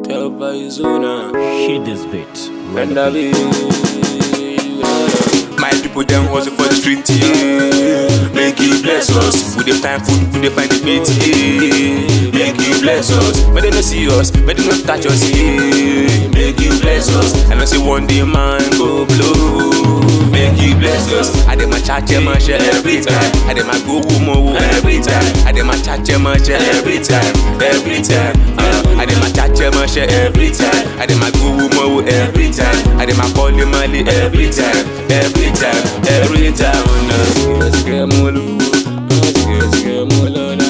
Girl by Zona. Hit this beat. And I be. My people them hustle for the street, yeah. Make you bless us. We dey find food, we dey find the meat, yeah. Make you bless us. But they no see us, but they no touch us, yeah. Make you bless us. I know say one day man go blow. Make you bless us. I dey my charge my share every time. I dey my go mo every time. I dey my charge my share every time, every time. Uh, I dey my charge my share every time. I dey my go mo every time. I dey my call money every time, every time, every time. Oh, no. Get more loot. Get more load.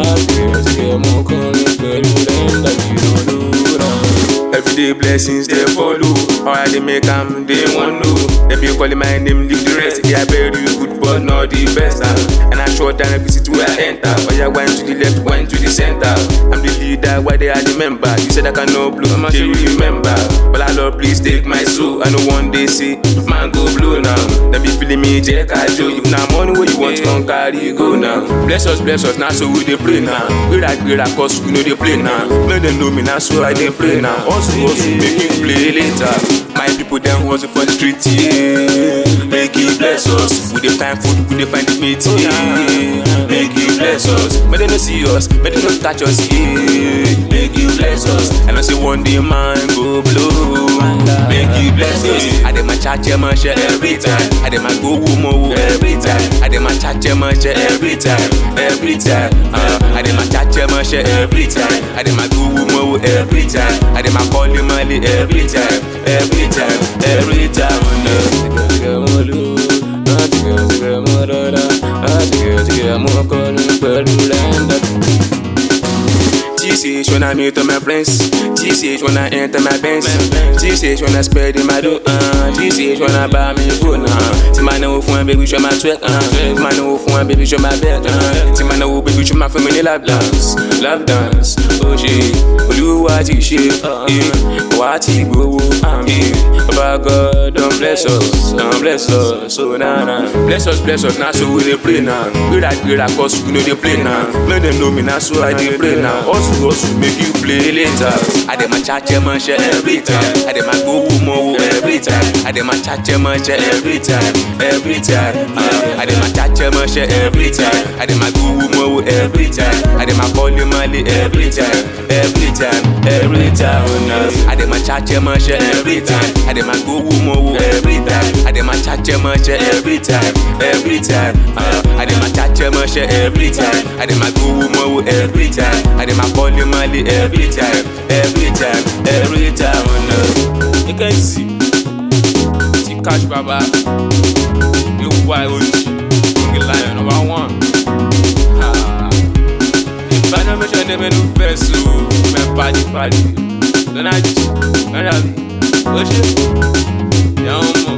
Get more calling. Pẹ̀lú rẹ̀ ń dàbí olóra. Everyday blessings they follow. How I they make am they want know. If you call my name, leave the rest. Yeah, very good, but not the best. ah. And I short down every city where I enter. But I went to the left, went to the center. I'm the leader, why they are the member. You said I cannot blow, I'm sure you remember. But I love, please take my soul. I know one day see man go blow now. They be feeling me, Jack, I show you. Now money where you want to come carry go now. Bless us, bless us, now so we they pray now. We like, we like, cause we know they play now. Make them know me now, so I they pray now. Also, also, make you play later. My people them hustle for the street, yeah. Make you bless us. We dey find food, we dey find the meat, yeah. Make you bless us. But they no see us, but they no touch us, yeah. Make you bless us. And I say one day man go blow. Make you bless us. I dey my charge my share every time. I dey my go mo every time. I dey my charge my share every time, every time. Uh, I dey my charge my share every time. I dey my go mo every time. I dey my call money every time, every time, every time. Oh, no. Get more loot. Get more load. Get more calling. Pẹ̀lú rẹ̀ ń dàbí GCH when I meet all my friends. GCH when I enter my Benz. GCH when I spread in my dough. Uh. GCH when I buy me food. Uh. See my know phone, baby, show my twerk. Uh. See my know phone, baby, show my bed. Uh. See my know baby, show my family love dance. Love dance. Oh shit. Olúwa ti ṣe. eh. Wá ti gbowó. eh. Baba God don bless us. Don bless us. So na na. Bless us, bless us. Na so we dey pray now. We like, we like, cause we know dey play now. Make them know me na so I dey pray now. Also, also make you play later. I dey my charge my share every time. I dey my go mo every time. I dey my charge my share every time, every time. Uh, I dey my charge my share every time. I dey my go mo every time. I dey my call money every time, every time, every time. Oh, no. I dey my charge my share every time. I dey my go mo every time. I dey my charge my share every time, every time. Uh, I dey my charge my share every time. I dey my go mo every time. I dey my call money every time, every time, every time. Oh, no. You can see. See Cash Baba. You wild OG. King Lion number one. Ah. If I don't mention them in the first, so my party party. Then I just, then I be, oh shit. Young